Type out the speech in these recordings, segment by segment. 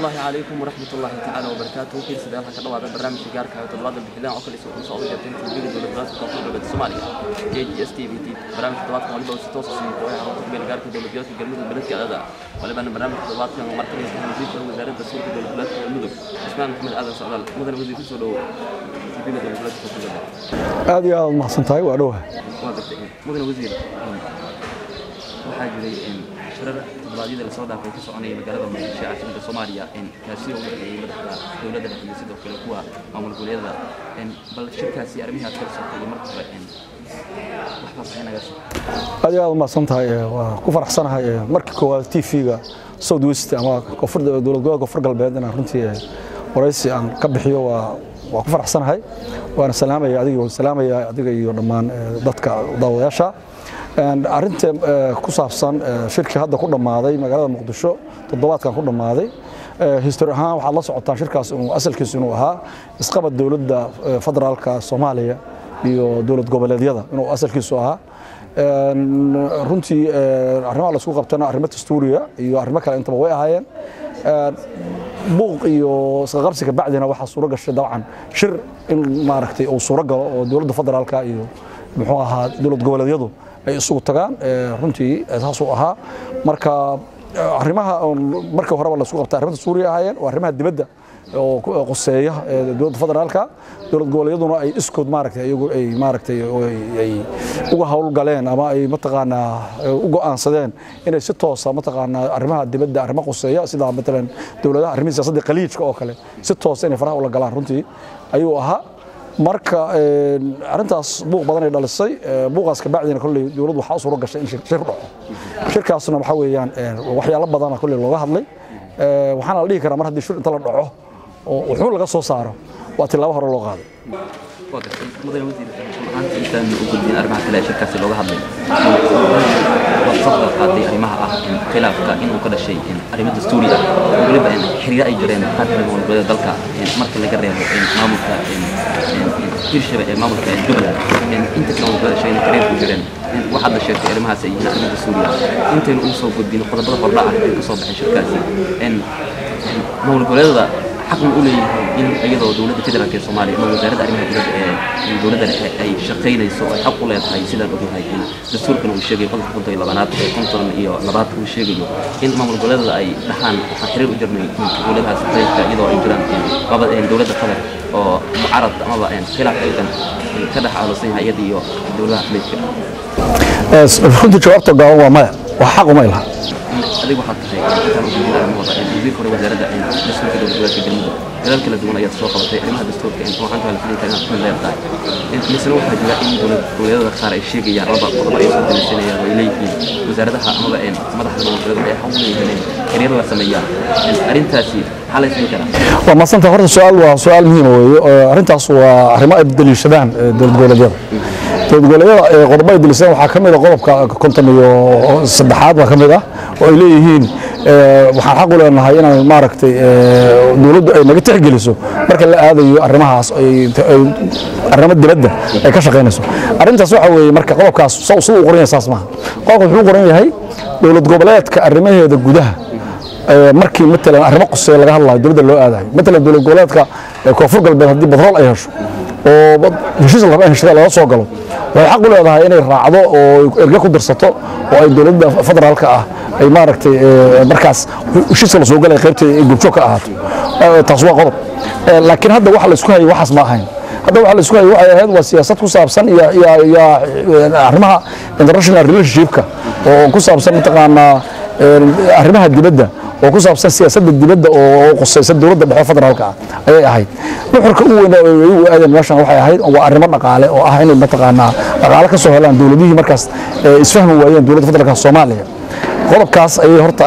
الله عليكم ورحمة الله تعالى وبركاته في سيدنا حكا دوادا برنامج gaarka ah toddobaadka bixidaan oo kale soo soo jeedin TV dowladda koonfur galbeed Soomaaliya KGS TV barnaamij toddobaadka waliba si toos ah oo ay xarunta meel gaarka dowladda galmudug beledka adada waliba barnaamij toddobaadka markale ka wasiirka wasaaradda suurka dowladda galmudug Ismaan Maxamed Aadan Socdaal mudan wasiir ku soo dhawo TV dowladda koonfur galbeed aad iyo aad mahadsan tahay waa dhowahay waa gartay mudan wasiir waxaa jiray shirar toddobaadyada lasoo dhaafay ka soconaya magaalada muqdisho ee caasimada soomaaliya kaasi oo u dhexeeyey madaxda dowladda dhexe iyo sidoo kale kuwa maamul goboleedyada bal shirkaasi arrimihi aad kala socotay marka hore wax faahfaahinagaas aad iyo aad mahadsan tahay waa ku faraxsanahay markii koowaad t v-ga south west ama koonfur dowlad gobolka koonfur galbeed inaan runtii waraysi aan ka bixiyo waa waa ku faraxsanahay waana salaamaya adiga waan salaamaya adiga iyo dhammaan dadka daawadayaasha arinta ku saabsan shirkii hadda ku dhammaaday magaalada muqdisho toddobaadkan ku dhammaaday histori ahaan waxaad la socotaan shirkaas inuu asalkiisu inuu ahaa isqabad dowladda federaalka soomaaliya iyo dowlad goboleedyada inuu asalkiisu ahaa runtii arrimaha laisku qabtana arrimo dastuuriya iyo arrimo kale intaba way ahaayeen buuq iyo isqaqabsiga bacdina waxaa suuro gashay dabcan shir in maaragtay uu suuro galo oo dowladda federaalka iyo muxuu ahaa dowlad goboleedyadu ay isugu tagaan runtii saasuu ahaa marka arrimaha markii horeba laisku qabtay arrimada suuriya ahaayeen waa arrimaha dibadda oo qoseeya dowladda federaalka dowlad goboleedyaduna ay iskood maaragtay iyagu ay maaragtay ay uga howlgaleen ama ay mataqaanaa u go'aansadeen inay si toosa mataqaanaa arrimaha dibadda arrimo qoseeya sida matalan dowladaha arrimihi siyaasadda khaliijka oo kale si toosa inay faraha ula galaan runtii ayuu ahaa marka arintaas buuq badan ay dhalisay buuqaas ka bacdina kolley dowladdu waxaa u suuro gashay in shir dhaco shirkaasna waxaa weeyaan waxyaalo badana kolley looga hadlay waxaana la dhihi karaa mar haddii shir inta la dhaco oo wuxuu laga soo saaro waa tilaabo hore loo qaaday waa gartay mudan wasiir maanta intaan u gudbin arrimaha kale ee shirkaasi looga hadlay waad soo hadal qaaday arrimaha ah khilaafka inuu ka dhashay arrimo dastuuri ah weliba xiriiro ay jireen qaar kale maamul goboleeda dalka marka laga reebo maamulka hirshabe ee maamulka jubbaland inta kale maamul goboleeda sheegay xiriir ku jireen waxaad la sheegtay arrimahaas ay yihiin arrimo dastuuri ah intaynu ugu soo gudbin qodobada hordhac ah ee ka soo baxay shirkaasi maamul goboleedada xaq u leeyahay in iyadoo dowladda federaalk ee soomaaliya ama wasaaradda arrimaha dibadda ee dowladda dhexe ay shaqaynayso ay xaq u leedahay sidaan ognahay in dastuurkan uu sheegay qodobka konton iyo labanaad ee konton iyo labaad uu sheegayo in maamul goboleedada ay dhaxaan waxaan xiriir u jirnay dowladahaas qaybka iyadoo ay jiraan dowladda qatar oo mucarad amaba khilaaf xoogan ka dhex aalusan yahay iyada iyo dowladaha khaliijka runtii jawaabta gaaban waa maya wax xaq uma ilaha adigu waxaad tahay intaan u gudbin arrimahooda wasiirka hore wasaaradda dastuurka dowlad goboleedka galmudug dadaal kala duwan ayaad soo qabatay arrimaha dastuurka waxaan kala filin tahay inaad leedahay misena waxaa jira in dowlad goboleedyada qaar ay sheegayaan laba qodob ay soo daliishanayaan oo ay leeyihiin wasaaradaha amaba madaxda maamul goboleedyada ay xaq u leeyihiin xiriir la sameeyaan arrintaasi maxaa la isdhihi karaa waa madsanta horta su-aal waa su-aal muhiima weeye arrintaas waa arrimo ay daliishadaan dowlad goboleedyada dowlad goboleedyada qodobo ay daliishadaan waxaa ka mid a qodobka konton iyo saddexaad baa ka mid ah oo ay leeyihiin waxaan xaq u leenahay inaan maaragtay dowladdu ay naga tixgeliso marka la aadayo arrimahaas arrimo dibadda ay ka shaqaynayso arrintaas waxa weeye marka qodobkaas sida uu qoran yahay saas maaha qodobka wuxuu qoran yahay dowlad goboleedka arrimaheeda gudaha markii matalan arrimo quseeya laga hadlayo dowladda loo aadayo matalan dowlad goboleedka koonfur galbeed haddii batrool ay hesho oo heshiis la raba in heshada laga soo galo waxay xaq u leedahay inay raacdo oo erge ku dirsato oo ay dowladda federaalka ah ay maaragtay markaas heshiiska la soo galay qaybta gurjoog ka ahaato taas waa qodob laakiin hadda waxa la isku hayay waxaas ma ahayn hadda waxa la isku hayay waxay ahayd waa siyaasad ku saabsan iyo iyo arrimaha international relationshipka oo ku saabsan mataqaanaa arrimaha dibadda oo ku saabsan siyaasadda dibadda oo qusaysa dowladda dhexe federaalka ah ayay ahayd nuxurka u weyn oo iyagu aadeen meeshan waxay ahayd waa arrimo dhaqaale oo ah inay mataqaanaa dhaqaale ka soo helaan dowladihii markaas isfahmi waayeen dowladda federaalka soomaaliya qodobkaas ayay horta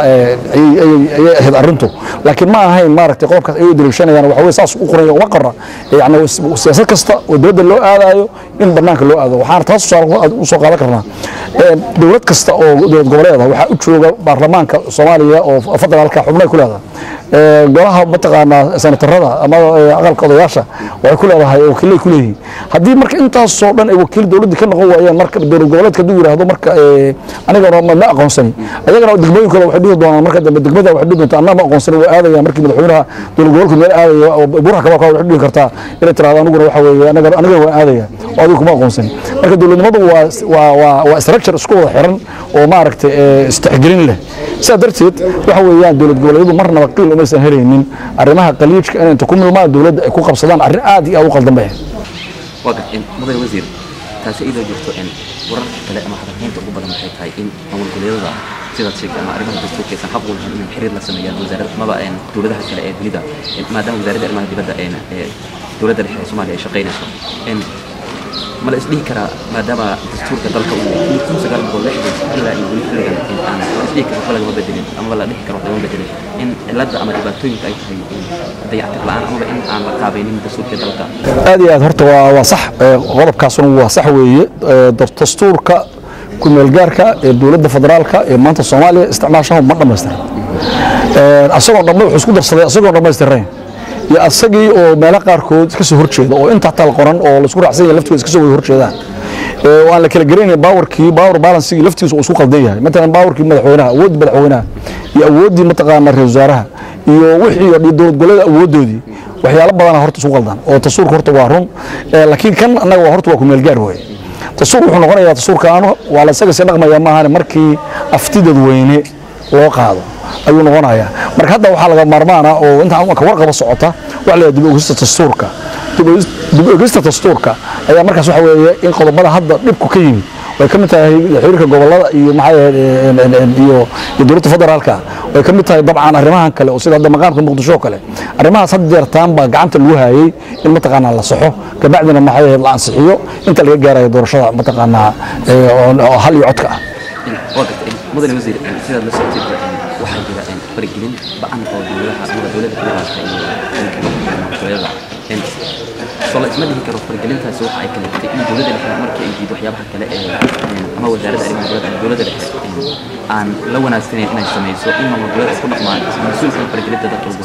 ayay ahayd arrintu laakiin ma ahayn maaragtay qodobkaas ayay u daliishanayaan waxa weye saas u qoraya uma qora yani siyaasad kasta oo dowladda loo aadayo in banaanka loo aado waxaana taas u soo qaadan karnaa dowlad kasta oo dowlad goboleeda waxaa u jooga baarlamaanka soomaaliya oo federaalka xubnay ku leedahay golaha mataqaanaa senatarada ama aqalka odayaasha waxay ku leedahay wakiilay ku leeyihiin haddii marka intaasoo dhan ay wakiil dowladda ka noqon waayeen marka dowlad goboleedka hadduu yidhaahdo marka anigana ma aqoonsani ayagana degmooyinkooda waxay dhihi doonaan marka dambe degmada waxay dhihi doontaa annaga ma aqoonsan waa aadaya markii madaxweynaha dowlad gobolka meel aadaya oo buraha kabaa waxay dhihi kartaa inay tiraahdo aniguna waxa weeye anaga anigana waan aadaya oo adigu kuma aqoonsan marka dowladnimadu waa waa waa waa structure isku wada xiran oo maaragtay istixgelin leh sidaa darteed waxa weeyaan dowlad goboleedyadu marnaba qiil umaysan helaynin arrimaha qaliijka inay inta ku milmaan dowladda ay ku qabsadaan arrin aad iyo aad u qaldan bay waa gad mudane wasiir taasi iyadoo jirto wararka kale ama hadalhaynta ugu badan waxay tahay in maamul goboleedyada sidaad sheegtay ama arrimaha dastuurka aysan xaq u lahayn inay xiriir la sameeyaan wasaaradda amaba dowladaha kale ee dunida maadaama wasaaradda arrimaha dibadda ee dowladda dhexe ee soomaaliya ay shaqaynayso ma la isdhihi karaa maadaama dastuurka dalka uu kun sagaal boqol lixdan ilaa iyo weli xilligan aan la isdhihi karo waxba lagama bedelin amaba la dhihi karo wax lagama bedelin in cilada ama dhibaatooyinka ay tahay dayactir la-aan amaba in aan la qaabaynin dastuurka dalka aad iyo aad horta waa waa sax qodobkaasuna waa sax weeye dastuurka kumeelgaarka ee dowladda federaalka ee maanta soomaaliya isticmaashahu ma dhammaystiran asagoo dhamma wuxuu isku darsaday asagoo dhammaystirayn iyo asagii oo meelo qaarkood iska soo horjeeda oo inta tal qoran oo laisku raacsan yahay laftigood iska soo wada horjeedaan oo aan la kala garanayn baawarkii baawar balansigii laftigiisa uu isku qaldan yahay matalan baawarkii madaxweynaha awooddii madaxweynaha iyo awooddii mataqaana ra-isul wasaaraha iyo wixii dowlad goboleeda awooddoodii waxyaalo badana horta isku qaldan oo tasuurka horta waa run laakiin kan annaga waa horta waa ku meelgaar weeye tasuur wuxuu noqonayaa tasuurkaanu waa la isaga sii dhaqmayaa maahane markii afti dadweyne loo qaado ayuu noqonayaa marka hadda waxaa laga maarmaana oo intaan ka warqaba socota waxa la dib ogista dastuurka dib ogista dastuurka ayaa markaas waxa weeye in qodobada hadda dhibku ka yimid way ka mid tahay xiriirka gobolada iyo maxay iyo iyo dowladda federaalka way ka mid tahay dabcan arrimahan kale oo sida hadda maqaamka muqdisho kale arrimahaas had jeertaan baa gacanta lagu hayay in mataqaanaa la saxo kabacdina maxay ahayd la ansixiyo inta laga gaarayo doorashada mataqaanaa oo hal iyo codka ah waa gartay mudane wasiir sidaad la socotid waxaa jira faragelin ba-an oo dowladaha ama dowladda federaalka iyo maamulgoboleedyada soo la isma dhihi karo faragelintaasi waxa ay kaliftay in dowladda dhexe markii ay diido waxyaabaha kale ee ama wasaaradda arrimaha dibadda ama dowladda dhexe aan la wanaagsanayn inay samayso in maamul goboleed isku dhaqmaan mas-uulkan faragelinta dadka ugu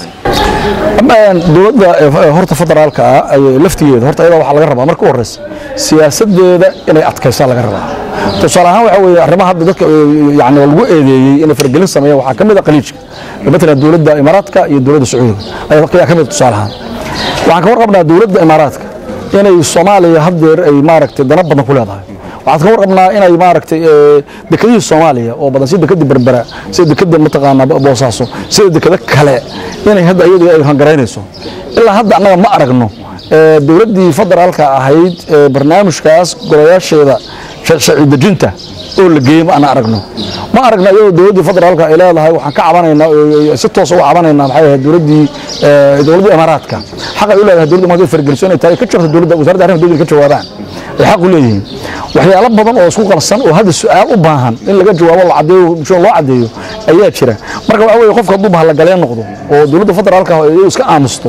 hay dowladda horta federaalka ah laftigeeda horta iyada waxaa laga rabaa marka u horeysa siyaasadeeda inay adkaysaa laga rabaa tusaale ahaan waxa weeye arrimaha hadda dadka yani lagu eedeeyey inay faragelin sameeyaan waxaa ka mid a qaliijka matalan dowladda imaaraadka iyo dowladda sacuudiga ayaa ka mid tusaale ahaan waxaan ka warqabnaa dowladda imaaraadka inay soomaaliya haddeer ay maaragtay dana badan ku leedahay waxaan ka warqabnaa inay maaragtay dekedihii soomaaliya oo badan sida dekedda berbera sida dekedda mataqaanaa boosaaso sida dekeda kale inay hadda iyadu ay hangaraynayso ilaa hadda annaga ma aragno dowladdii federaalka ahayd barnaamijkaas golayaasheeda sharci dejinta oo la geeyey ma ana aragno ma aragna iyadoo dowladdii federaalka ay leedahay waxaan ka cabanaynaa si toos uga cabanaynaa maxay ahayd dowladdii dowladdii imaaraadka xaq ay u leedahay dowladda imaaraadka fargeliso inay tahay ka jirto dowladda wasaaradda arrimaha dowladda ka jawaabaan ay xaq u leeyihiin waxyaalo badan oo isku qalsan oo hadda su-aal u baahan in laga jawaabo la cadeeyo bulshada loo cadeeyo ayaa jira marka waxa weeye qofka hadduu bahallagaleen noqdo oo dowladda federaalka iyadu iska aamusto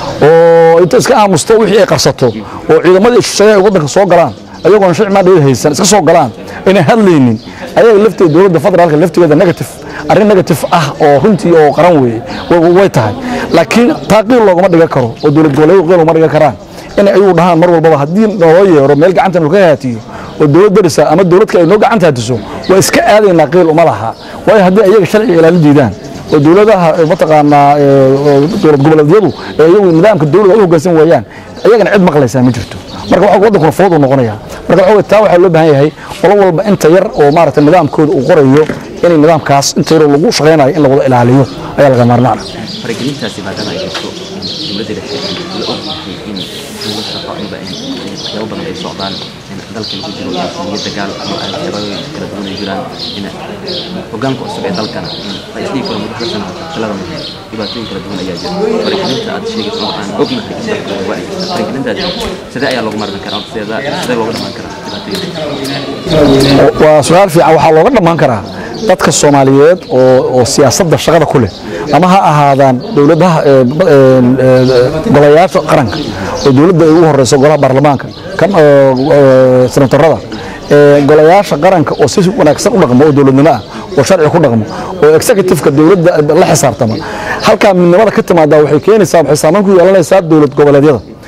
oo inta iska aamusto wixii ay qarsato oo ciidamadii shisheeye ay waddanka soo galaan ayagoon sharci maadheed haysan iska soo galaan inay hadlaynin ayaga lafteeda dowladda federaalka laftigeeda negative arrin negative ah oo runtii oo qaran weeye way tahay laakiin taa qiil loogama dhigan karo oo dowlad goboleedu qiil loogama dhigan karaan inay ayagu dhahaan mar walbaba haddii naloo yeero meel gacanta nalka haatiyo oo dowlad darisa ama dowladka ay noo gacanta haatiso waa iska aadaynaa qiil uma laha waayo haddii ayaga sharciga ilaalin diidaan oo dowladaha mataqaanaa dowlad goboleedyadu ee iyagu nidaamka dowladda ay u hoggaansan waayaan ayagana cid maqlaysaa ma jirto marka waxa waddankuna fudud uu noqonaya marka waxa taa waxaa loo baahan yahay qolo walba inta yar oo maaragtay nidaamkooda uu qorayo inay nidaamkaas inta yaroo lagu shaqaynayo in la wada ilaaliyo ayaa laga maarmaana faragelintaasi maadaama ay jirto dowladda dhexe la og yahay in dowlad shaqo amiba waxyaabo badan ay socdaan dalka lagu jiro iyo dagaal ama shabaabooyin kala duwan ay jiraan in hogaanka cusub ee dalkana la isdhihi karo muddo hal sana talada muhiim dhibaatooyin kala duwan ayaa jira faragelinta aad sheegayso oo aan ognahay in dalka waa ay jirta faragelintaasi sidee ayaa loogu marin karaa sidee looga dhamaan karaa dhibaatooyinka waa su-aal fiican waxaa looga dhammaan karaa dadka soomaaliyeed oo siyaasadda shaqada ku leh ama ha ahaadaan dowladaha golayaasha qaranka oo dowladda ay ugu horeyso golaha baarlamaanka kan senatarada golayaasha qaranka oo si wanaagsan u dhaqmo oo dowladnimo ah oo sharci ku dhaqmo oo executiveka dowladda la xisaabtama halkaa midnimada ka timaada waxay keenaysaa waxay saameyn ku yeelanaysaa dowlad goboleedyada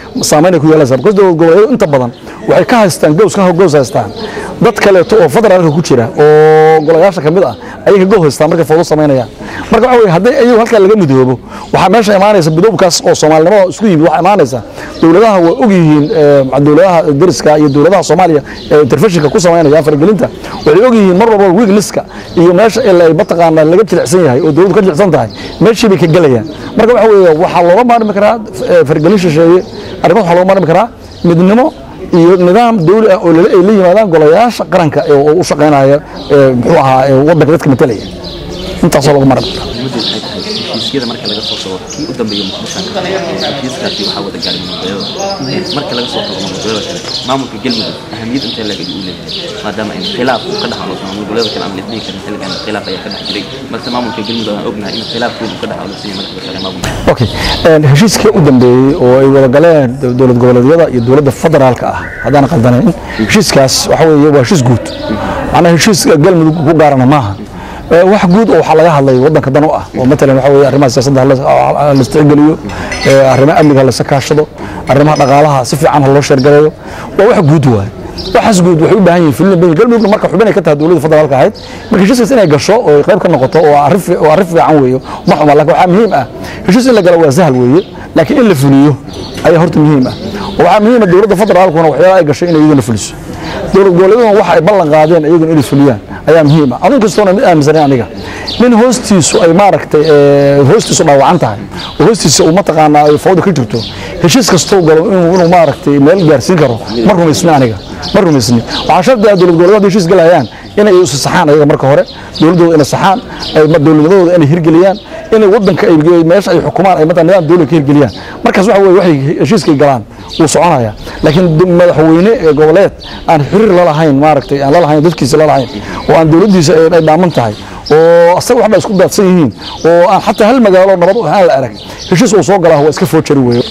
saameyn ay ku yeelanaysaa because dowlad goboleedyadu inta badan waxay ka haystaan gows ka gows haystaan dad kaleeto oo federaalka ku jira oo golayaasha kamid ah ayay ka gow haystaan markay foodo samaynayaan marka waxa weye hadday ayagu halkaa laga midoobo waxaa meesha imaanaysa midoobkaas oo soomaalinimada isku yimid waxaa imaanaysa dowladaha waa og yihiin eh, dowladaha deriska iyo dowladaha soomaaliya ee interfeshinka ku samaynaya faragelinta waxay og yihiin mar walba weaknesska iyo meesha ila ay mataqaanaa laga jilicsan yahay oo dowladdu ka jilicsan tahay meeshii bay ka gelayaan marka waxa weeye waxaa looga maarmi karaa eh, faragelin shisheeye arrimaha waxaa looga maarmi karaa midnimo iyo nidaam dawli ah oo lala- ay la yimaadaan golayaasha qaranka ee oo u shaqaynaya ee muxuu ahaa ee waddanka dadka matalaya intaasoo looga maarmi karaa muhiimaddu waxay tahay heshiisyada marka laga soo tago kii u dambeeya muqdishanka heshiiskaasi waxaa wada gaaray maamulgoboleedyada marka laga soo tago maamulgoboleedyada kale maamulka galmudug ahamiyad intee leeg ayuu u leeyahay maadaama in khilaaf uu ka dhex aloosan maamulgoboleedyada kale aan la isdhihi karin xilligan khilaaf ayaa ka dhex jiray balse maamulka galmudug aan ognahay in khilaafkoodu ka dhex aloosan yahay marka la kale maamulka okay een, heshiiskii u dambeeyey oo ay wada galeen dow- dowlad goboleedyada iyo dowladda federaalka ah haddaan qaldanayn heshiiskaas waxa weeye waa heshiis guud macnaha heshiis galmudug ku gaarana maaha Ee, wax guud oo waxaa laga hadlay waddanka dan u ah oo matalan waxa weeye arrimaha siyaasadda hala- ha la isticgeliyo ee, arrimaha amniga hala kaashado arrimaha dhaqaalaha si fiican ha loo sheergareeyo waa wax guud waaye waxaas guud waxay u baahan yihiin filin badan galmudugna marka xubinay ka tahay dowladda federaalka ahayd marka heshiiskaas inay gasho oo ay qayb ka noqoto oo arrin fi- oo arrin fiican weeyo ma xuma laakiin waxaa muhiim ah heshiis in la galo waa sahal weeye laakiin in la fuliyo ayaa horta muhiim ah oo waxaa muhiim ah dowladda federaalkuna waxyaalaha ay gashay inay iyaduna fuliso dowlad goboleedyaduna waxa ay ballan qaadeen iyaguna inay fuliyaan ayaa muhiim ah adin kastoona mid aaminsanay aniga nin hoostiisu ay maaragtay ee, hoostiisu dhaawacan tahay oo hoostiisa uu mataqaanaa ay fawda ka jirto heshiis kastou galo inuu inuu maaragtay meel gaarsiin karo ma rumaysni aniga ma rumaysni waxaa shardi ah dowlad goboleedyada heshiis galayaan inay isu saxaan ayaga marka hore dowladooda inay saxaan ay ma- dowladnimadooda inay hirgeliyaan inay wadanka ay meesha ay xukumaan ay mataa nidaam dowlad ka hirgeliyaan markaas waxa weye waxay heshiiskay galaan wuu soconaya laakiin d- madaxweyne ee goboleed aan xiriir la lahayn maaragtay aan la lahayn dadkiisa la lahayn oo aan dowladdiisa ay ay dhaaman tahay oo asaga waxba isku daadsan yihiin oo aan xataa hal magaalo nabad u ahaan la arag heshiis uu soo galaa waa iska foojari weeye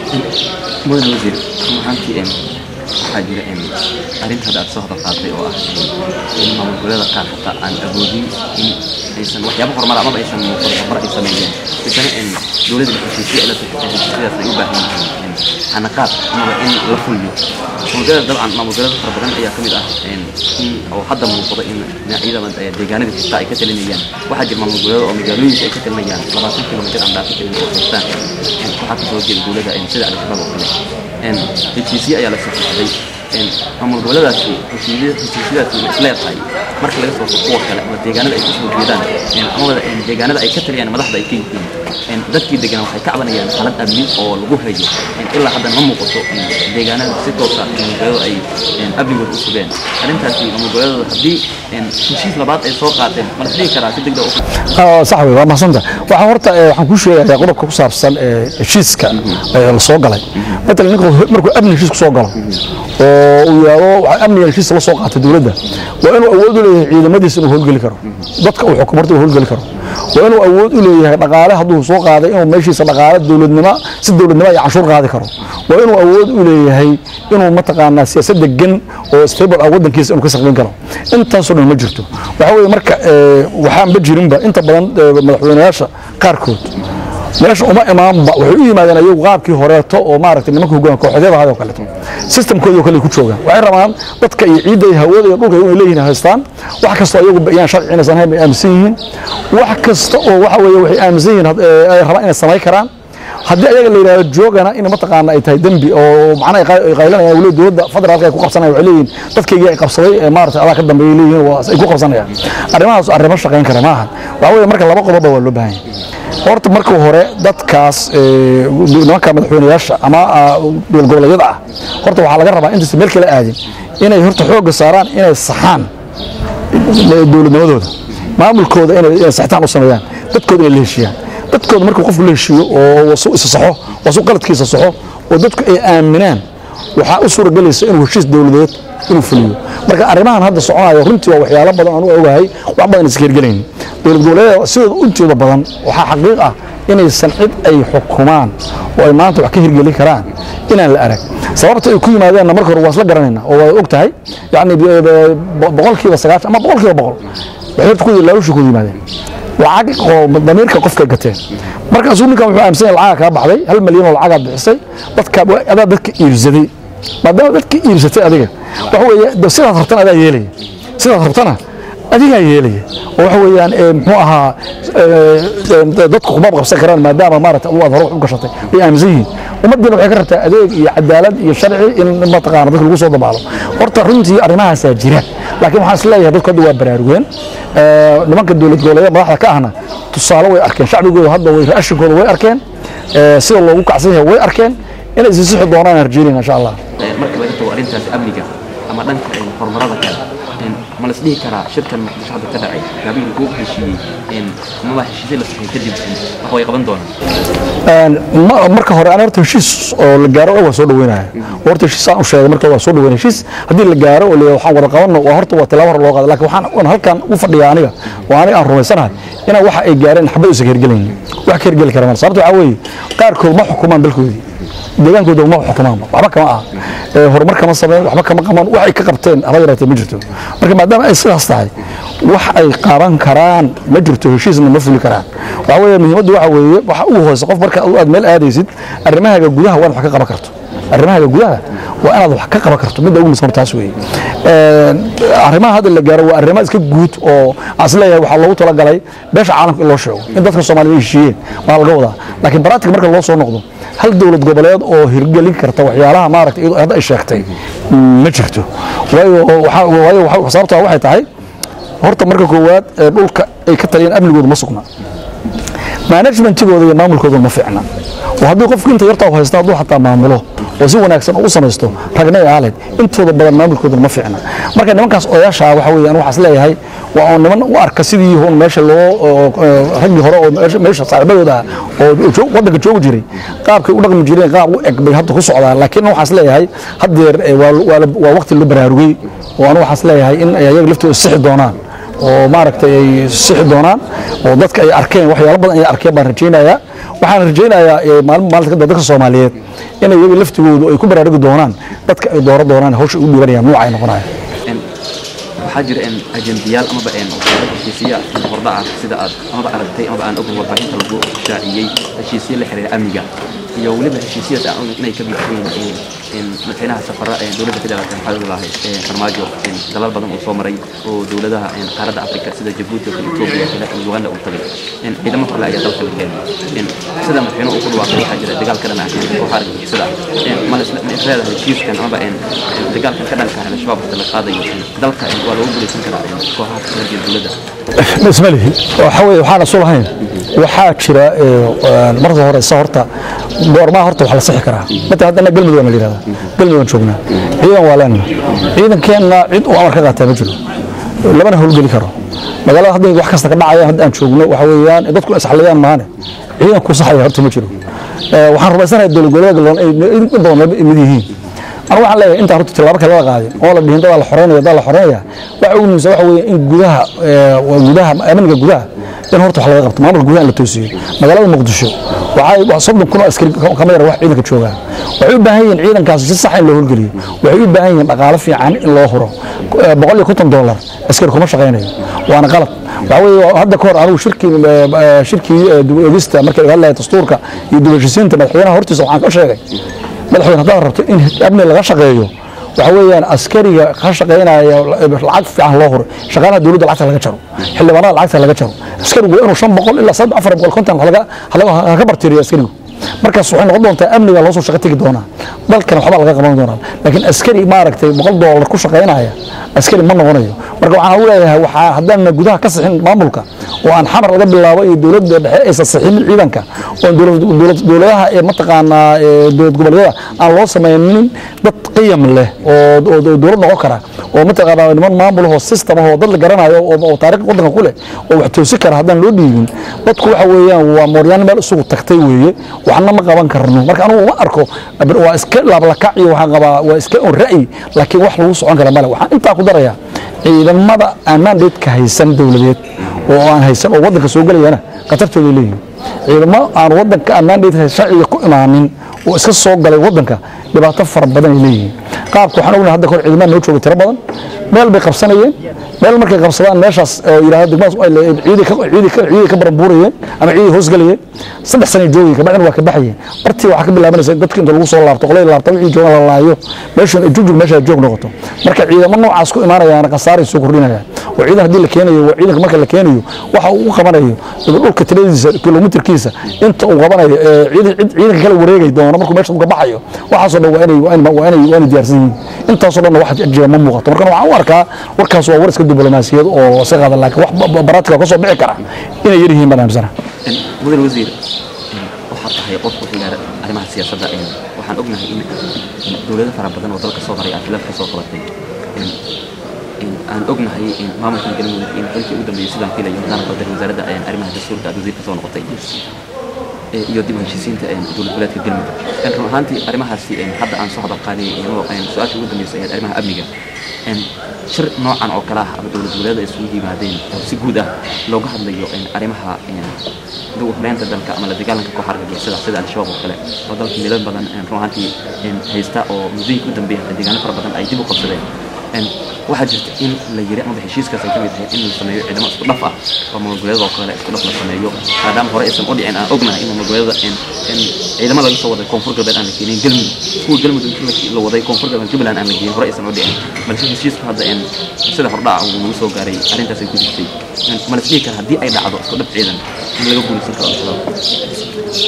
mudan wasiir runaantii em waxaa jira em arrinta hadda aad soo hadal qaatay oo ah em in maamul goboleeda qaar xataa aan awoodin in aysan waxyaabo horumar amaba aysan muuqan horumar ay sameeyeen isana em dowladda heshiisyo ila heshiisyadaas ay u baahan yihiin em xanaqaad amaba in la fuliyo maamulgoboleeda dabcan maamul goboleeda fara badan ayaa ka mid ah em in oo hadda muuqda in dhinacyada eh, deegaanada xitaa ay ka talinayaan waxaa jira maamul goboleeda oo magaalooyinka ay ka talinayaan labaatan kilomitir aan dhaafi karin oo haystaan Em, waxaa kasoo jeeda dowladda em sida al-shabaab oo kale Em, heshiisyo ayaa la saxiixday Em, maamul goboleedaasi heshiisya- heshiisyadaasi ma isleedahay marka laga soo furo kuwa kale ama deegaanada ay kasoo jeedaan em, amaba em, deegaanada ay ka taliyaan madaxda ay ka yihiin Em, dadkii degan waxay ka cabanayaan xaalad amni oo lagu hayo Em, ilaa hadda ma muuqato em, deegaanada si toosa maamul goboleedu ay em, amnigooda u sugeen arrintaasi maamul goboleedooda haddii em, heshiis labaad ay soo qaateen ma la dhihi karaa si degdeg u Ah, sax wey waa mahadsantahay waxaa horta eh, waxaan kuu sheegayaa qodobka ku saabsan eh, heshiiska eh, la soo galay matalan ninku markuu amni heshiis ku soo galo oo uu yidhaahdo waxaa amniga heshiis la soo qaatay dowladda waa inuu awood u leeyahay ciidamadiisa inuu howlgeli karo dadka uu xukumo horta inuu howlgeli karo waa inuu awood u leeyahay dhaqaale hadduu soo qaaday inuu meeshiisa dhaqaale dowladnimo si dowladnimo iyo canshuur qaadi karo waa inuu awood u leeyahay inuu mataqaanaa siyaasad degan oo stable ah wadankiisa inuu ka shaqayn karo intaasoo dhan ma jirto waxa weeye marka eh, waxaanba jirinba inta badan eh, madaxweynayaasha qaarkood meesha uma imaanba waxay u yimaadeen ayagu qaabkii horeeto oo maaragtay nimanka hogaan kooxyada ahayd oo kaleeto systemkoodii oo kale ay ku joogaan waxay rabaan dadka iyo ciidda iyo hawada iyo dhulka inay leeyihiin haystaan wax kasta oo ayagu bayaan sharci inaysan ahayn bay aaminsan yihiin wax kasta oo waxa weeye waxay aaminsan yihiin had- ee, ay rabaan inay samayn karaan haddii ayaga la yidhahdo joogana in mataqaana ay tahay dembi oo macnaha ay qay- ay qaylanayaan weli dowladda federaalka ay ku qabsanayaan waxay leeyihiin dadkaygii ay qabsaday ee maaragtay adaa ka dambeeyay leeyihiin waa ay ku qabsanayaan arrimahaas arrimo shaqayn kara maaha waxa weeye marka laba qodobba waa loo baahan yahay horta marka hore dadkaas ee, nimanka madaxweynayaasha ama ah, dowlad goboleedyada ah horta waxaa laga rabaa intaysan meel kala aadin inay horta xoogga saaraan inay saxaan dowladnimadooda maamulkooda inay inay saxitaan u sameeyaan dadkooda inay la heshiiyaan dadkooda markuu qofku la heshiiyo oo wasu isa saxo wasu qaladkiisa saxo oo dadku ay aaminaan waxaa u suuragelaysa inuu heshiis dowladeed inuu fuliyo marka arrimahan hadda soconayo runtii waa waxyaalo badan aan u ogahay wax badan iska hirgelaynin dowlad goboleedyada sidooda intooda badan waxaa xaqiiq ah inaysan cid ay xukumaan oo ay maanta wax ka hirgelin karaan inaan la arag sababta ay ku yimaadeenna marka hore waa isla garanayna oo waa og tahay yacni b- b- boqolkiiba sagaashan ama boqolkiiba boqol waxay horta ku laalushii ku yimaadeen lacag oo damiirka qofka gateen markaasuu ninkan wuxuu aaminsan yahay lacaga kaa baxday hal malyan oo lacagaa bixisay dadka adaa dadka iibsaday maadaama dadka iibsatay adiga waxa weeye de sidaad rabtana adaa yeelaya sidaad rabtana adigaa yeelaya oo waxa weeyaan ee, muxuu ahaa ee, ee, dadku kuma qabsan karaan maadaama maarata adigu aad hore wax u gashatay way aaminsan yihiin ummaddiina waxay ka rabtaa adeeg iyo cadaalad iyo sharci in mataqaana dadka lagu soo dabaalo horta runtii arrimahaasaa jira laakiin waxaan isleeyahay dadku hadda waa baraarugeen Ee, nimanka dowlad goboleedyada madaxda ka ahna tusaale way arkeen shacbigooda hadda way raashinkooda way arkeen Ee, sida loogu kacsan yahay way arkeen inay isi sixi doonaan harjeynayna insha allah Ee, marka laga tago arrintaas amniga ama dhanka ee, horumarada kale een, ma la isdhihi karaa shirkan muqdisho hadda ka dhacay gaabigii uu heshiiyey een, amaba heshiisyo la saxay kadib een, wax way qaban doonaan Een, ma- marka hore aan horta heshiis oo la gaaro waa soo dhaweynaya horta heshiis aan u sheegay marka waa soo dhaweynaya heshiis haddii la gaaro oo la waxaan wada qabanno waa horta waa tilaabo hore loo qaada laakiin waxaan waan halkan u fadhiya aniga oo aniga aan rumaysanahay inaan waxa ay gaareen xabad isa hergelaynin wax ka hergeli kara mal sababta waxaa weeye qaarkood ma xukumaan dalkoodii deegaankooda ma xukumaan waxba kama aha Ee, horumar kama sameyn waxba kama qaban wax ay ka qabteen haba yaraatee ma jirto marka maadaama ay sidaas tahay wax ay qaban karaan ma jirto heshiisna ma fuli karaan waxa weeye muhiimaddu waxa weeye waxa ugu hoose qof marka aad meel aadaysid arrimahaaga gudaha waa inaad wax ka qaban karto arrimahaaga gudaha waa inaad wax ka qaban karto midda ugu muhiimsan taas weeye Een, arrimaha hadda la gaaro waa arrimo iska guud oo aan isleeyahay waxaa loogu talagalay beesha caalamka in loo sheego in dadka soomaaliya ay heshiiyeen waa laga wadaa laakiin baraatika marka loo soo noqdo hal dowlad goboleed oo hirgelin karta waxyaalaha maaragtay iyadoo hadda ay sheegtay ma jirto waayo waxaa- waayo waxa- sababtaa waxay tahay horta marka koowaad ee dhulka ay ka taliyeen amnigooda ma sugna managementigooda iyo maamulkooda ma fiicna oo haddii qofku inta yartaa u haysta hadduu xataa maamulo oo si wanaagsan u samaysto ragna iyo aalid intooda badan maamulkoodana ma fiicna marka nimankaas odayaasha waxa weeye anigu waxaan isleeyahay waa oo niman u arka sidii hun meesha loo oo- oo raggii hore oo meesha- meesha saaxiibadooda ah oo joog- waddanka joogi jiray qaabkay u dhaqmi jireen qaab u eg bay hadda ku socdaan laakiin waxaan isleeyahay haddeer eh, waa waa la- waa waqti loo baraarugay oo anigu waxaan isleeyahay in ay ayaga laftooda sixi doonaan oo maaragtay ay sixi doonaan oo dadka ay arkeen waxyaalo badan ay arkeen baan rajaynayaa waxaan rajaynayaa eh, maalin maalinta kadib dadka Soomaaliyeed in iyaga laftigoodu ay ku baraarugi doonaan dadka ay dooro doonaan hawsha u dhibanayaan nooca ay noqonayaan Een, waxaa jira een, ajendiyaal amaba een, waxyaalo heshiisya een, hordhac ah sida aad amaba aragtay amaba aan ogayn warbaahinta lagu shaaciyey heshiisyo la xiriira amniga iyo weliba heshiisyadaas aan ogayn inay ka mid yihiin een, een, madaxweynaha safara ee dowladda federaalka maxaa lahay farmaajo een, dalal badan uu soo maray oo dowladaha een, qaaradda afrika sida jabuuti oo kale etoobiya oo kale iyo uganda uu tagay een, ciidamo kale ayaa dalka la keenay een, sida madaxweynuhu uu ku dhawaaqay waxaa jira dagaal ka dhan ah oo xaarig sida ma la isla- ma is leedahay heshiiskan amaba een, een, dagaalkan ka dhanka ah al-shabaab hadda la qaadayo een, dalka een, waa loogu guuleysan karaa een, kooxaha ka soo horjeeda dowladda isma lihi waxa weeye waxaan asul ahayn waxaa jira ee, marka hore isa horta goormaa horta wax la sixi karaa mata haddana galmudug waa la yidhahdaa galmudug aan joognaa ciidan waa leenna ciidankeenna cid uu amar ka qaataa ma jiro labana howlgeli karo magaalada hadda wax kasta ka dhacaya hadda aan joogno waxa weeyaan in dadku isxaliyaan maane ciidan ku saxaya horta ma jiro Ee, waxaan rumaysanahay dowlad goboleedka loon ay in badan laba mid yihiin anigu waxaan leeyahay intaan horta tilaabo kale la qaadin oo la dhihin dadaa la xoreynaya dadaa la xoreynaya waxa ugu muhiimsan waxa weeye in gudaha ee, waa gudaha amniga gudaha in horta wax laga qabto maamulka gudaha in la toosiyo magaalada muqdisho waxay wax soddon kun oo askari kama yara wax ciidanka joogaan waxay u baahan yihiin ciidankaas si sax in loo howlgeliyo waxay u baahan yihiin dhaqaale fiican in loo huro Ee, boqol iyo konton dollar askari kuma shaqaynayo waana qalad waxa weeye hadda ka hor anigu shirkii ee, shirkii ee, dib u eegista markii laga hadlaya dastuurka iyo dib u heshiisiinta madaxweynaha hortiisa waxaan ka sheegay madaxweyne haddaad rabto in amni laga shaqeeyo waxa weeyaan askariga ka shaqaynaya lacag fiican loo huro shaqaalaha dowladda lacagta laga jaro xildhibaanada lacagta laga jaro askarigu waa inuu shan boqol ilaa saddex afar boqol konton halaga halaga haka bartiriyo askarigu markaas waxay noqon doontaa amniga loo soo shaqo tegi doonaa dalkan waxba laga qaban doonaa laakiin askari maaragtay boqol doolar ku shaqaynaya askari ma noqonayo marka waxaan u leeyahay waxaa haddaan gudaha ka sixin maamulka oo aan xamar laga bilaabo iyo dowladda dhexe aysan sixinin ciidanka oo dowlad- dowlad- dowladaha ee mataqaanaa ee dowlad goboleedyada aan loo samaynin dad qiyam leh oo oo dowlad noqon kara oo mataqaanaa niman maamul oo system ah oo dad la garanayo oo oo taariikh waddanka ku leh oo wax toosi kara haddaan loo dhiibin dadku waxa weeyaan waa mooryaan meel isugu tagtay weeye waxna ma qaban karno marka anigu uma arko waa iska laablakac iyo waxaan qabaa waa iska un ra'yi laakiin wax lagu socon kara male waxaan intaa ku darayaa ciidamada aan mandateeka haysan dowladeed oo aan haysan oo waddanka soo gelayana khatartooday leeyihin ciidamo aan waddanka aan mandate sharciga ku imaanin oo iska soo galay waddanka dhibaato fara badan ay leeyihiin qaabka waxaan ognahay hadda kahor ciidamada noo jooga tiro badan meel bay qabsanayeen meel markay qabsadaan meeshaas oo yidhaahdo degmadaas ay le- ciiday ka ciiday ka ciiday ka baranbuurayeen ama ciiday hoos galayeen saddex sano joogayeen kabacdina waa ka baxayeen bartii waxaa ka bilaabanaysa in dadka inta lagu soo laabto qolay laabta wixii joogan la laayo meeshan ay jugjug meesha joog noqoto marka ciidamo noocaas ku imaanayaan khasaaray soo kordhinayaan oo ciidan haddii la keenayo waa ciidanka marka la keenayo waxa uu u qabanayo dhulka tiradiisa kilomitirkiisa inta uu qabanayo ee ciidan cid- ciidanka kala wareegay doono markuu meesha ka baxayo waxaasoo dhan waa inay waa inay waa inay waa inay diyaarsan yihiin intaasoo dhan wax jira ma muuqato marka waxaan u arkaa warkaas waa war iska diblomaasiyad oo si qaada laakiin wax ba- ba- baraatika ka soo bixi kara inay yar yihiin baan aaminsanahay Een, mudan wasiir een, waxaad tahay qof ku xigaara arrimaha siyaasadda een, waxaan ognahay in in dowlado fara badan oo dalka soo maray aad khilaaf ka soo qabatay Een, een, aan ognahay in maamulkan galmudug in xilkii ugu dambeeyey sidaan filayo nidaamka waddanka wasaaradda een, arrimaha dastuurka aad wasiir ka soo noqotay ee, iyo dib u heshiisiinta een, dowlad goboleedka galmudug Een, run ahaantii arrimahaasi een, hadda aan soo hadal qaadayay iyadoo een, su-aasha ugu dambeysay ee arrimaha amniga Een, shir noocan oo kale ah ama dowlad goboleeda isugu yimaadeen oo si guud ah looga hadlayo een, arrimaha een, dib u horeynta dalka ama la dagaalanka koox argagixisada sida al-shabaab oo kale oo dalka meelo badan een, run ahaantii een, haysta oo muddooyinka u dambeeya deegaano fara badan ay dib u qabsadeen Een, waxaa jirta in la yiri ama heshiiskaas ay ka mid tahay in la sameeyo ciidamo isku dhaf ah oo maamul-goboleedada oo kale isku dhaf la sameeyo maadaama hore aysan u dhicin aan ognahay in maamul-goboleedada in in ciidamo laga soo waday koonfur galbeed aan la keenin galmudug kuwa galmudug inta la- la waday koonfur galbeed jubbaland aan la geenin hore aysan u dhicin balse heshiisku hadda in sida hordhaca uu nagu soo gaaray arrintaas ay ku jirtay In ma la isdhihi kara haddii ay dhacdo isku dhaf ciidan in laga guulaysan karo al-shabaab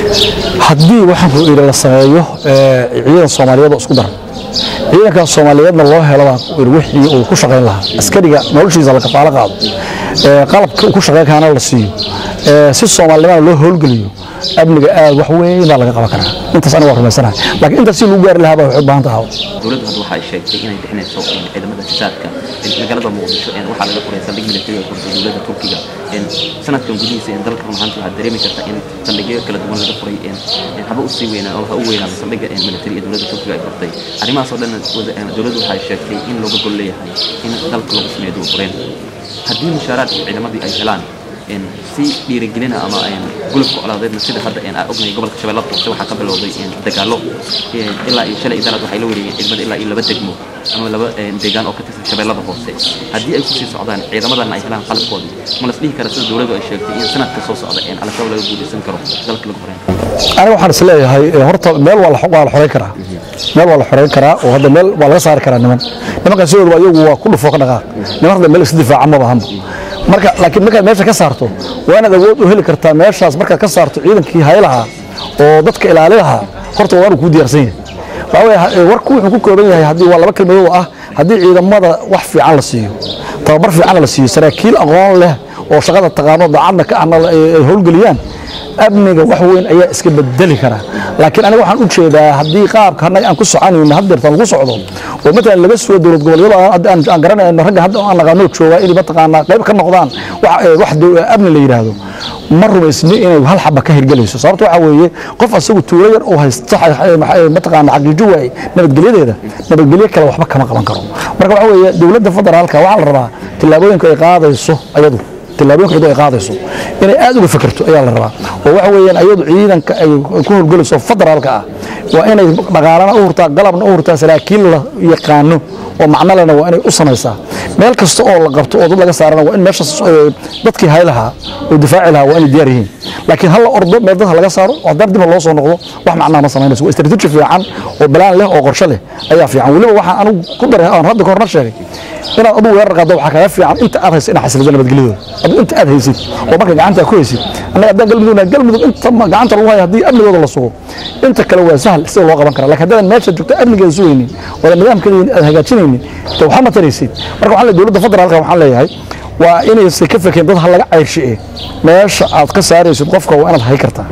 haddii waxaan ku idhi la sameeyo ee, ciidan soomaaliyeed oo isku daran ciidankaas soomaaliyeedna loo helo baan ku idhi wixii uu ku shaqayn lahaa askariga noloshiisa la kafaalo qaado ee, qalabka uu ku shaqayn kaana la siiyo ee, si soomaalinimada loo howlgeliyo amniga aad wax weyn baa laga qaban karaa intaas aniga waa rumaysanahay laakiin intaas si lagu gaari lahaa baa waxay u baahan tahay dowladdu hadda waxa ay sheegtay inay bixinayso in ciidamada fisaadka in magaalada muqdisho in waxaa laga furay saldhig militari oo furtay dowladda turkiga in sanadkan gudihiisa in dalka run ahaantii waxaad dareemi karta in saldhigyo kala duwan laga furay in in haba u sii weynaa oo ha u weynaado saldhigga in militari ee dowladda turkiga ay furtay arrimahaas oo dhan wada- in dowladdu waxay sheegtay in looga gol leeyahay in dalka lagu sameeyo dib u fureen haddii mushaaraadka ciidamadii ay helaan in si dhiirigelina ama in gulubka colaadeedna sida hadda in aan ognahay gobolka shabeellada hoose waxaa ka bilowday in dagaallo in ilaa iyo shalay idaraad waxay la wareegeen ciidamada ilaa iyo laba degmo ama laba een, deegaan oo ka tirsan shabeellada hoose haddii ay kusii socdaan ciidamadan ay helaan qalabkoodii ma las dhihi kara sida dowladdu ay sheegtay in sanadka soo socda in al-shabaab laga guulaysan karo dalka lagu horeyn karo aniga waxaan is leeyahay ee, horta meel waa la xo- waa la xoreyn karaa meel waa la xoreyn karaa oo hadda meel waa laga saari karaa niman nimankan sidooduba iyagu waa ku dhufoo ka dhaqaaq niman hadda meel iska difaaca ma bahanba marka laakiin markaad meesha ka saarto waa inaad awood u heli kartaa meeshaas markaad ka saarto ciidankii hay lahaa oo dadka ilaali lahaa horta waa inuu kuu diyaarsan yahay waxaa weeye ha- ee, warku wuxuu ku kooban yahay haddii waa laba kelmadood oo ah haddii ciidamada wax fiican la siiyo tababar fiican la siiyo saraakiil aqoon leh oo shaqada taqaano daacadna ka ahna la- ay ay howlgeliyaan amniga wax weyn ayaa iska bedeli kara laakiin aniga waxaan u jeedaa haddii qaabka annaga aan ku soconayno haddeerta lagu socdo oo matalan laga soo dowlad goboleedyada aan- hadda aan aan garanayno ragga hadda aan naqaano joogaa inay mataqaanaa qayb ka noqdaan wax ee, wax dow- amni la yidhaahdo ma rumaysni inay hal xaba ka hirgelayso sababta waxaa weeye qof asagu tuulo yar oo haysta xa- xa- maxa- mataqaana xaqiijo waaye nabadgelyadeeda nabadgelyo kale waxba kama qaban karo marka waxaa weeye dowladda federaalka waxaa la rabaa tillaabooyinka ay qaadayso ayadu tillaabooyinka iyadu ay qaadayso inay aad uga fikirto ayaa la rabaa oo waxa weeyaan ayadu ciidanka ay ku howlgelayso federaalka ah waa inay dhaqaalana u hurtaa galabna u hurtaa saraakiil la yaqaano oo macno lena waa inay u samaysaa meel kasta oo la qabto oo dad laga saarana waa in meeshaas eh, dadkii hay lahaa oo difaaci lahaa waa inay diyaar yihiin laakiin hal la ordo meel dadka laga saaro oo haddana dib loo soo noqdo wax macnaha ma samaynayso waa istaraatiiji fiican oo balaan leh oo qorshe leh ayaa fiican weliba waxaan anigu ku daray aan hadda ka horna sheegay inaad adigu weerar qaaddo waxaa kaga fiican inta aad haysid inaad xasilido nabadgelyadooda adigu inta aad haysid oo marka gacanta aad ku haysid annaga haddaan galmudugna galmudug inta ma- gacanta lagu hayo haddii amnigooda la sugo inta kale waa sahal sida loo qaban karaa laakiin haddaadan meesha joogto amnigeeda sugaynin oodan nidaamkeeda aad hagaajinaynin de waxba ma taraysid marka waxaan leeyahay dowladda federaalka waxaan leeyahay waa inaysan ka fekeyn dad ha laga cayrshi'e meesha aad ka saaraysid qofka waa inaad hay kartaa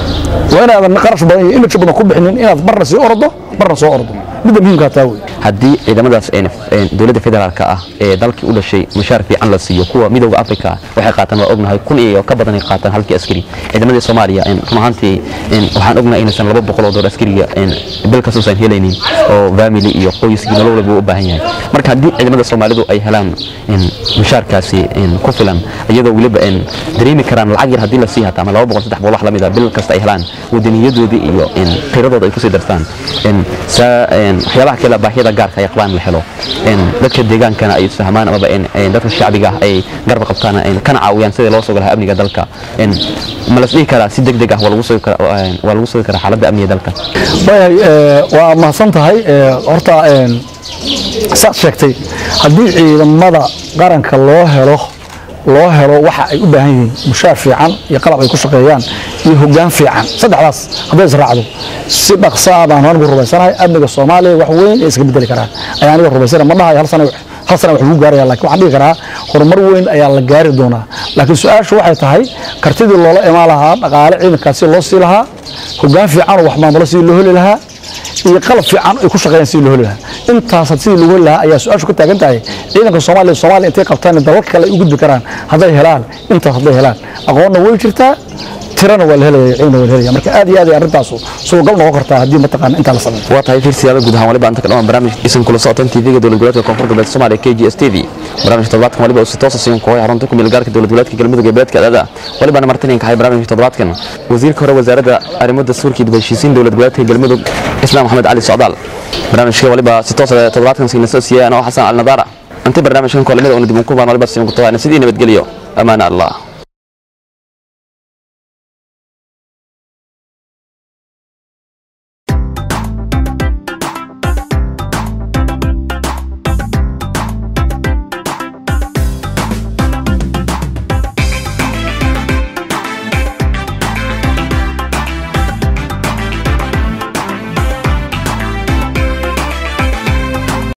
waa inaadan qarash badan iyo image badan ku bixinin inaad marna sii ordo marna soo ordo midda muhiimkaa taa wey haddii ciidamadaas een, een, dowladda federaalka ah ee dalkii u dhashay mushaar fiican la siiyo kuwa midowda africa waxay qaataan waa ognahay kun iyo ka badan ay qaataan halkii askari ciidamadii soomaaliya een, run ahaantii een, waxaan ognahay inaysan laba boqol oo door askariga een, bil kastuusan helaynin oo family iyo qoyskii nolol walba u baahan yahay marka haddii ciidamada soomaalidu ay helaan een, mushaarkaasi een, ku filan iyadoo weliba een, dareemi karaan lacag yar haddii la sii hata ama laba boqol saddex boqol wax lamid a bil kasta ay helaan wadaniyadoodii iyo een, qiradooda ay kusii darstaan een, saa een, een, waxyaabaha kale baahiyada gaarka ay qabaan la helo een, dadka deegaankana ay isfahmaan amaba een, een, dadka shacbiga ah ay garab qabtaan een, kana caawiyaan sidii loo sugi lahaa amniga dalka Een, ma las dhihi karaa si degdeg ah waa lagu sugi karaa een, waa lagu sugi karaa xaaladda amniga dalka waayahay ee, waa mahadsan tahay ee, horta een, saad sheegtay haddii ciidamada qaranka loo helo loo helo waxa ay u baahan yihiin mushaar fiican iyo qalab ay ku shaqeeyaan iyo hoggaan fiican saddexdaas hadday israacdo si dhaqsa ah baan anigu rumaysanahay amniga soomaaliya wax weyn ay iska bedeli karaan ayaa aniga rumaysanahay ma dhahayo hal sana hal sana wax lagu gaaraya laakiin waxaan dhihi karaa horumar weyn ayaa la gaari doonaa laakiin su-aashu waxay tahay kartidii loola imaan lahaa dhaqaale ciidankaasi loo sii lahaa hoggaan fiican oo wax maamulo sidii loo heli lahaa iyo qalab fiican ay ku shaqeeyaan sidii loo heli lahaa intaas sidii loo heli lahaa ayaa su-aashu ka taagan tahay ciidanka soomaaliya soomaaliya intay qabtaan dalalka kale ay u gudbi karaan hadday helaan intaas hadday helaan aqoonna way jirtaa tirana waa la helaya ciidana waa la helaya marka aad iyo aad ay arrintaasu suugal noqon kartaa haddii mataqaana intaa la sameeyo waa tahay fiirsiyaada guud ahaan waliba inta ka dhamaan barnaamij isan kula socotan tv-ga dowlad goboleedka koonfur galbeed soomaaliya k g s t v barnaamijka toddobaadkan waliba uu si toosa siin kooxay xarunta ku meelgaarka dowlad goboleedka galmudug ee beledka adaada walibana martininka hay barnaamijka toddobaadkan wasiirka hore wasaaradda arrimo dastuurka iyo dib u heshiisiin dowlad goboleedka galmudug islaam maxamed cali socdaal barnaamijka waliba si toosa toddobaadkan siina soo siiyay anoo xasan al nadaara inta barnaamijkan kolamada una dib u kulmaan waliba siin ku tahay sidii nabadgelyo amaana allah